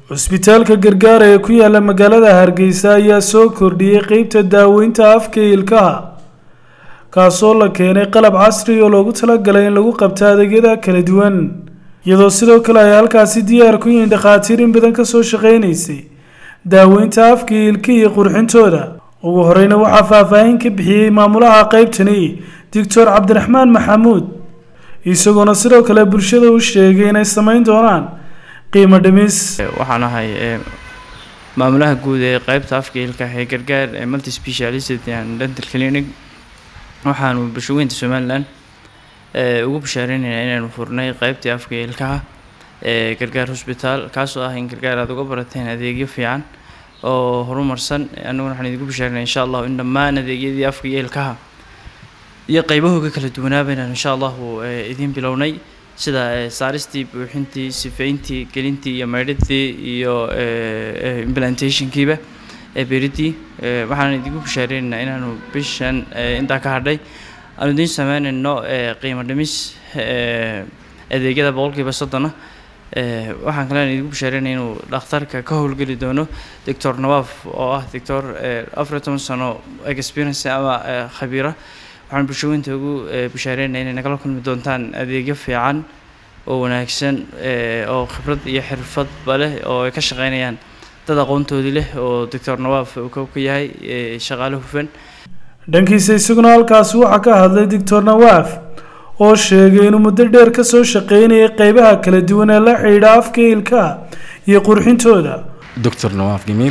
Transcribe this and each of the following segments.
cusbitaalka gargaar ee ku yaala magaalada hargeysa ayaa soo kordhiyey qeybta daaweynta afka iyo ilkaha kaasoo la keenay qalab casri oo loogu talagalay in lagu qabto adeegyada kala duwan iyadoo sidoo kale ay halkaasi diyaar ku yihiin dhakhaatiir in badan kasoo shaqeynaysay daaweynta afka iyo ilkihi iyo qurxintooda ugu horeyna waxaa faahfaahin ka bixiyey maamulaha qeybtani doctor cabdiraxmaan maxamuud isagoona sidoo kale bulshada u sheegay inay sameyn doonaan qiimo dhimis waxaan ahay maamulaha guud ee qeybta afka ilkaha ee gargaar ee multi specialist and dental clinic waxaanu bulshaweynta somalilan ugu bashaareynayna inaynu furnay qeybtii afka ilkaha ee gargaar hosbitaal kaasoo ah in gargaar aada uga barateen adeegyo fiican oo horumarsan annaguna waxaan idigu bashaarinay insha allahu in dhammaan adeegyadii afka iyo ilkaha iyo qeybahooga kala duwanaaba inaan insha allahu idiin bilownay sida saaristii buuxintii sifeyntii gelintii iyo maydhidii iyo implantationkiiba beridii waxaan idigu bashaareynayna inaanu bishan intaa ka hadhay aanu idiin sameynayno qiimo dhimis adeegyada boqolkiiba soddona waxaan kalean idigu bashaareynaya inuu dhakhtarka ka howlgeli doono doctor nawaaf oo ah doctor afar iyo toban sano experience ama khabiira waxaan bulshaweynta ugu bashaareynaya inay nagala kulmi doontaan adeegyo fiican oo wanaagsan oo khibrad iyo xirfadba leh oo ay ka shaqeynayaan dad aqoontoodii leh oo doctor nawaaf uu ka yahay shaqaale hufan dhankiisa isaguna halkaasi waxaa ka hadlay doctor nawaaf oo sheegay inuu muddo dheer kasoo shaqeynayay qeybaha kala duwan ee la xidhiidha afka ilkaha iyo qurxintooda Dr. Nawaf Gemil.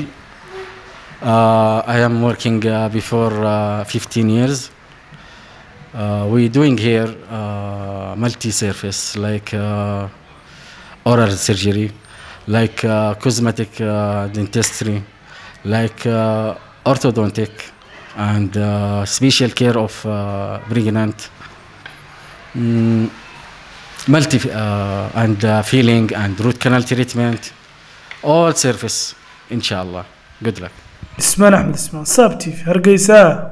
Uh, I am working uh, before uh, 15 years. Uh, we're doing here uh, multi-surface like uh, oral surgery, like uh, cosmetic uh, dentistry, like uh, orthodontic, and uh, special care of uh, pregnant. Mm, multi uh, and uh, filling and root canal treatment, all surface, inshallah. Good luck. ismaan axmed ismaan saab t v hargeysa